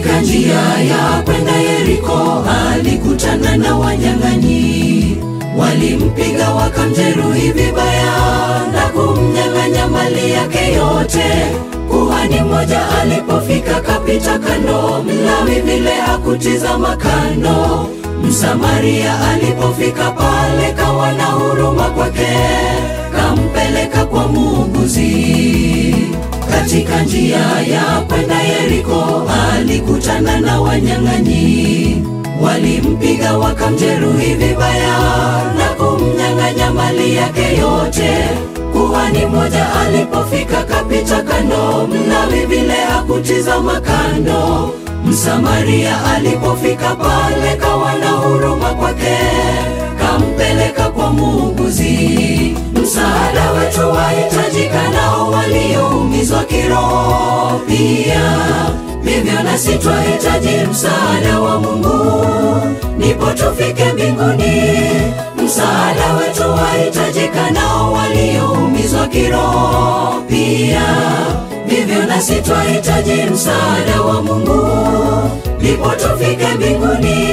Katika njia ya kwenda Yeriko alikutana na wanyang'anyi, walimpiga wakamjeruhi vibaya na kumnyang'anya mali yake yote. Kuhani mmoja alipofika kapita kando, Mlawi vile hakutizama kando. Msamaria alipofika pale kawa na huruma kwake, kampeleka kwa muuguzi. Katika njia ya kwenda Yeriko alikutana na wanyang'anyi, walimpiga wakamjeruhi vibaya na kumnyang'anya mali yake yote. Kuhani mmoja alipofika kapita kando, Mlawi vile hakutizama kando. Msamaria alipofika pale kawa na huruma kwake, kampeleka kwa muuguzi. Msaada wetu wahitajika nao walioumizwa kiroho pia, vivyo nasi twahitaji msaada wa Mungu ndipo tufike mbinguni. Msaada wetu wahitajika nao walioumizwa kiroho pia, vivyo nasi twahitaji msaada wa Mungu ndipo tufike mbinguni.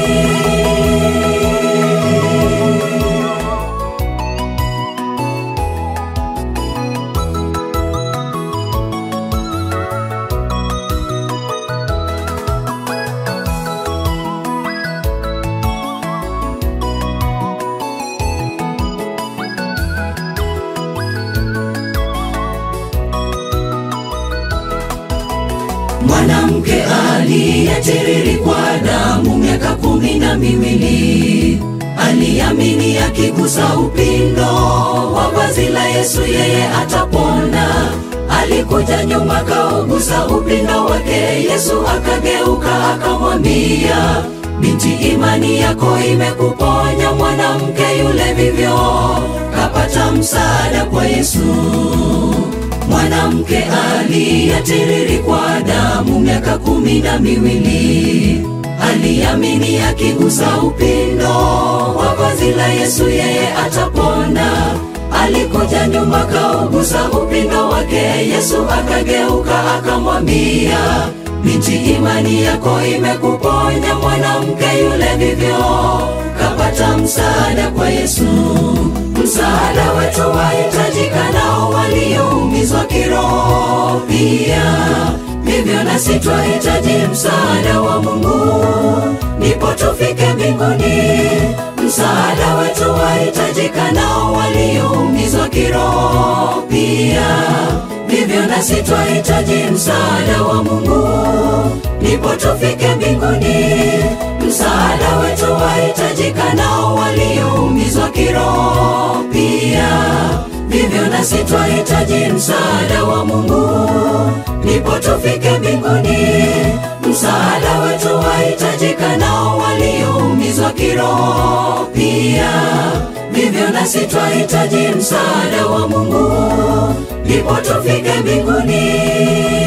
Mwanamke aliyetiririkwa damu miaka kumi na miwili aliamini akigusa upindo wa vazi la Yesu yeye atapona. Alikuja nyuma kaugusa upindo wake, Yesu akageuka akamwambia, binti, imani yako imekuponya. Mwanamke yule vivyo kapata msaada kwa Yesu. Mwanamke aliyetiririkwa damu miaka kumi na miwili aliamini akigusa upindo wa vazi la Yesu yeye atapona. Alikuja nyuma kaugusa upindo wake, Yesu akageuka akamwambia, binti, imani yako imekuponya. Mwanamke yule vivyo kapata msaada kwa Yesu. Msaada wetu wahitajika nao walioumizwa kiroho pia, vivyo nasi twahitaji msaada wa Mungu ndipo tufike mbinguni. Msaada wetu wahitajika nao walioumizwa kiroho pia, vivyo nasi twahitaji msaada wa Mungu ndipo tufike mbinguni. Msaada wetu wahitajika nao walioumizwa kiroho pia, vivyo nasi twahitaji msaada wa Mungu ndipo tufike mbinguni. Msaada wetu wahitajika nao walioumizwa kiroho pia, vivyo nasi twahitaji msaada wa Mungu ndipo tufike mbinguni.